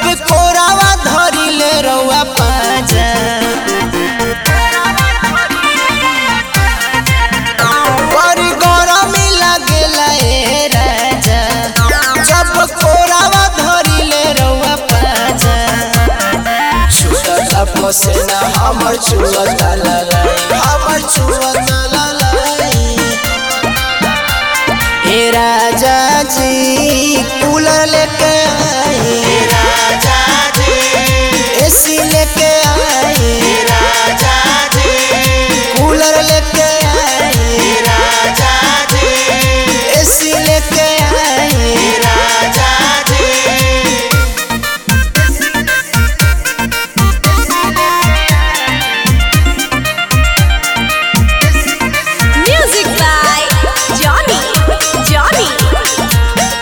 जब कोरावा धरिले रउआ पाजा बड़ी गरमी लागेला ए राजा जब कोरावा धरिले रउआ पाजा छुअता पसेना हमर छुअता ललाई हमर छुअता ललाई हे राजा जी कूलर लेके आए राजा जी एसी लेके आए राजा जी कूलर लेके आए राजा जी एसी लेके आए राजा जी Music by Johnny. Johnny.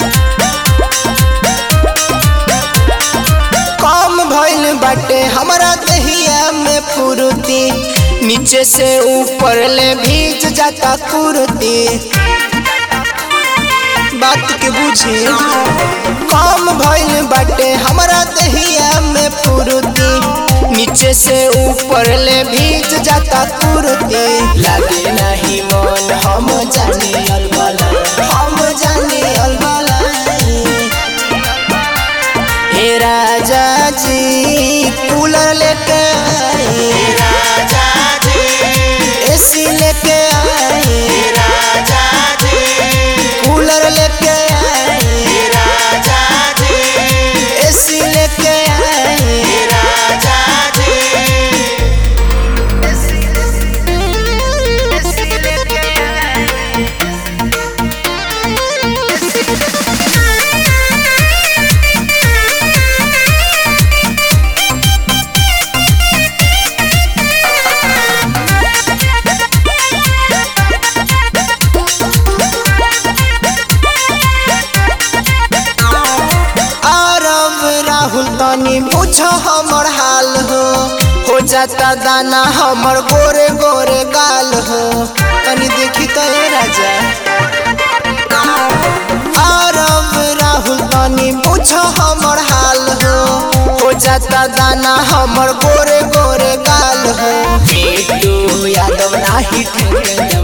कम भइल बाटे हमरा दहिया में फुरुती नीचे से ऊपर ले भीज जाता कुर्ती बात के बुझी कम भइल बाटे हमरा दहिया में फुरुती नीचे से ऊपर ले भीज जाता कुर्ती लागे नहीं मन हम जाने अलबला हम जाने अलबला हे राजा जी कूलर लेके आए राजा जी एसी लेके आए राजा जी कूलर लेके आए राजा जी एसी लेके आए राजा जी आरव राहुल तनी बुझ हमर हाल हो हो जाता दाना हमर गोरे गोरे गाल हो तनी देखी तो ए राजा आरव राहुल तनी बुझ हमर हाल हो हो जाता दाना हमर गोरे गोरे गाल हो बेटू यादव नाही ठेके